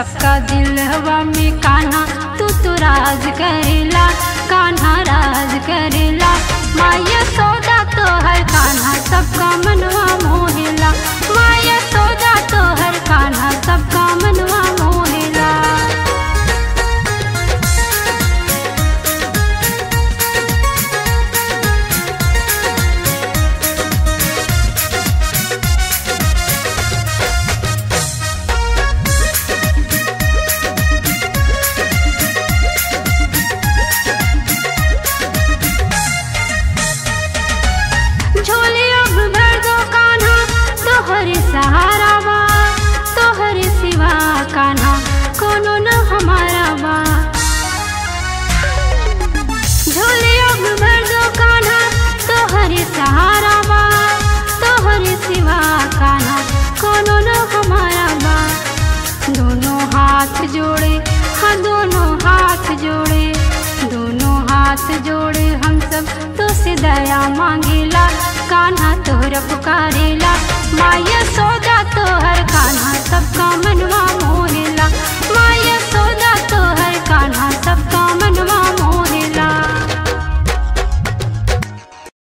सबका दिलवा में कान्हा तू तो राज करेला कान्हा राज करेला माया सौदा तो हर कान्हा सबका मनवा मोहेला माया सौदा तो हर कान्हा सबका मनवा मोहेला झोली अब भर दो कान्हा तोहर सहारा बा तोहर सिवा कान्हा कोनो न हमारा बा झोली अब भर दो कान्हा तोहर सहारा बा तोहर सिवा कान्हा कोनो न हमारा बा दोनों हाथ जोड़े हाँ दोनों हाथ जोड़े दोनों हाथ जोड़े हम सब तो से दया मांगेला कान्हा तोहरा पुकारेला माया सौदा